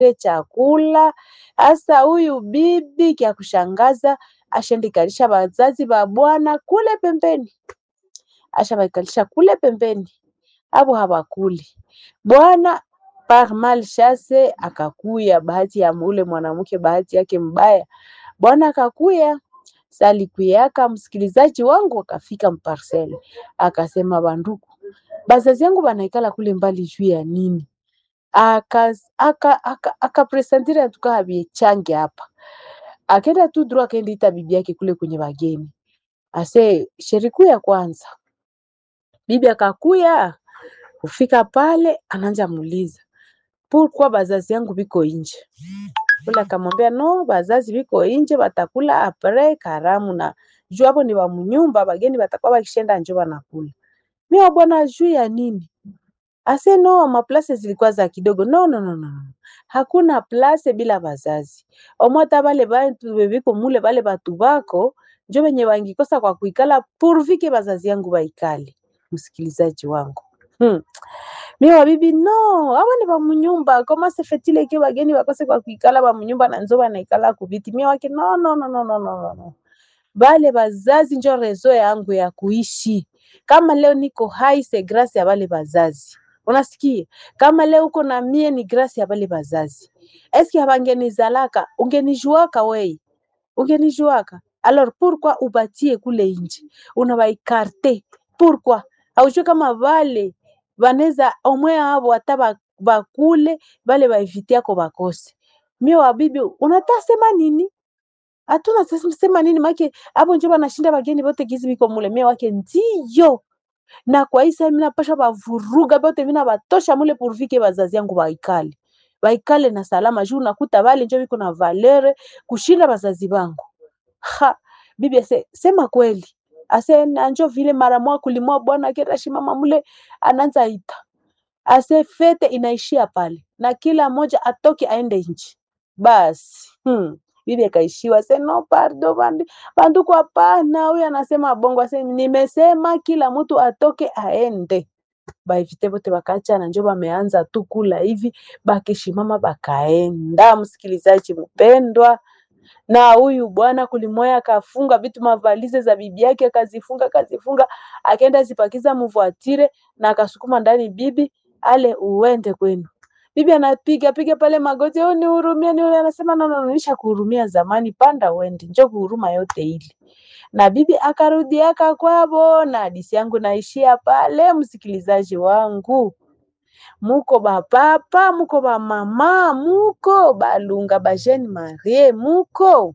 chakula. Hasa huyu bibi kya kushangaza ashandikalisha wazazi wa bwana kule pembeni, ashabaikalisha kule pembeni, abo hawakuli. Bwana par malchance akakuya, bahati ya ule mwanamke, bahati yake mbaya, bwana akakuya salikuyaka msikilizaji wangu akafika mparcele akasema, banduku bazazi yangu banaikala kule mbali juu ya nini? akapresentire aka, aka, aka atuka habiechange hapa, akenda tu droit, akaenda ita bibi yake kule kwenye wageni, ase sheriku ya kwanza. Bibi akakuya kufika pale, ananja muuliza pourquoi bazazi yangu biko inje ule akamwambia no, bazazi biko inje batakula apres karamu, na juu hapo ni wa munyumba, bageni batakuwa bakishenda njo banakula. Mimi bwana, juu ya nini? Ase no, maplase zilikuwa za kidogo. No, no, no, no. Hakuna place bila bazazi. Omwata bale bantu bebiko mule bale batu bako njo benye bangikosa kwa kuikala purvike bazazi yangu baikale. Msikilizaji wangu. Hmm. Mimi wabibi no, aba ni bamunyumba. Koma se fetile ke bageni bakose kwa kuikala bamunyumba na nzo banaikala kubiti. Mimi wake no, no, no, no, no, no, no. Bale bazazi njo rezo yangu ya kuishi. Kama leo niko hai se grâce ya bale bazazi. Unasikia? Kama leo uko na mie ni grâce ya bale bazazi. Eski habangenizalaka, ungenijuaka wei. Ungenijuaka. Alors pourquoi ubatie kule nje? Unabaikarte. Pourquoi? Haujue kama vale baneza omwe abo hata bakule bale baevite yako bakose. Mie wabibi unataka sema nini? Hatuna sema nini make abo njo banashinda bageni bote gizi biko mule. Mie wake ndiyo na kwa hii saa mimi napasha bavuruga bote mimi nabatosha mule purvike bazazi yangu baikale baikale na salama juu nakuta bale njo biko na valere kushinda bazazi bangu. Ha, bibi ase sema kweli ase nanjo vile mara mwa kulimwa bwana akenda shimama mule ananza ita ase fete inaishia pale na kila moja atoke aende nchi basi. Hmm. Bibi akaishiwa se no pardo bandi banduku, hapana. Huyu anasema bongo, ase nimesema kila mtu atoke aende. Baivite bote bakaachana, njo bameanza tu kula hivi, bakishimama bakaenda. Msikilizaji mpendwa, na huyu bwana kulimoya akafunga vitu mavalize za bibi yake akazifunga akazifunga, akaenda zipakiza mvuatire na akasukuma ndani bibi ale uende kwenu. Bibi anapiga piga pale magoti, oh, nihurumie, ni anasema no, no, nisha kuhurumia zamani, panda uende, njo kuhuruma yote ili na bibi akarudiaka kwabo, na hadisi yangu naishia pale. Msikilizaji wangu, muko bapapa, muko bamama, muko balunga bajeni marie, muko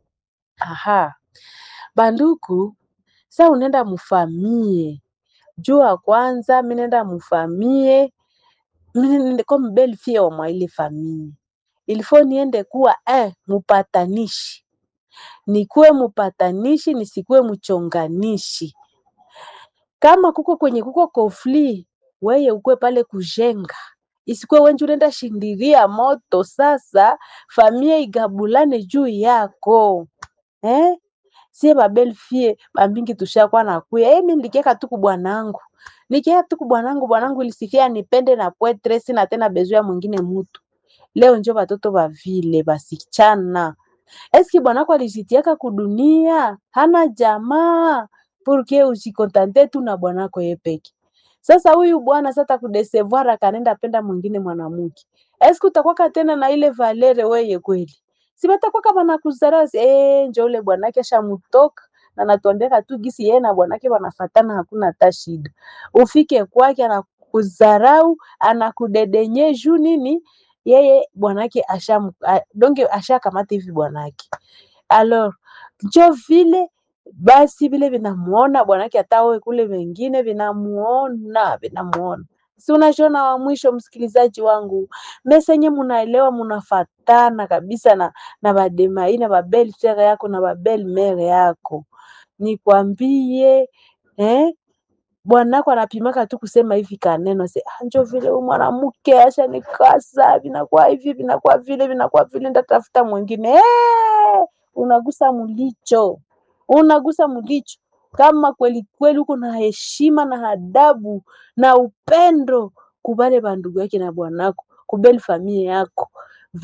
aha banduku. Sa unenda mufamie jua kwanza, minenda mufamie comme belle fille wa mwa ile famille ilifo niende kuwa eh, mupatanishi nikuwe mupatanishi nisikuwe mchonganishi. Kama kuko kwenye kuko kofli, weye ukwe pale kujenga, isikuwe wenje unaenda shindiria moto. Sasa famie igabulane juu yako eh? Sie babelfie bambingi tushakuwa nakuya eh, mimi nilikiaka tu kubwanangu nikiaka tu kubwanangu, bwanangu ilisifia nipende na pwetre, sina tena bezoea mwingine mutu. Leo njo batoto bavile basichana Eski bwanako alijitiaka kudunia hana jamaa purke usikontante tu na bwanako yepeke. Sasa huyu bwana sasa kudesevoir akanenda penda mwingine mwanamke, eski utakwaka tena na ile valere weye kweli? Si batakwaka banakuzarasi eh, njo ule bwanake ashamutoka na natuambiaka tu gisi yeye na bwanake wanafatana, hakuna hata shida. Ufike kwake anakuzarau anakudedenye juu nini yeye bwanake asha donge ashakamata hivi bwanake alors njo vile basi vile vinamuona bwanake, hata wewe kule wengine vinamuona vinamuona, si unashona wa mwisho. Msikilizaji wangu, mesenye munaelewa, munafatana kabisa na na bademai na babel frere yako na babel mere yako, nikwambie eh? bwanako anapimaka tu kusema hivi kaneno se njo vile huyu mwanamke asha nikasa, vinakuwa hivi vinakuwa vile vinakuwa vile, ndatafuta mwingine hey! Unagusa mulicho, unagusa mulicho. Kama kweli kweli uko na heshima na adabu na upendo kubale bandugu yake na bwanako kubeli familia yako,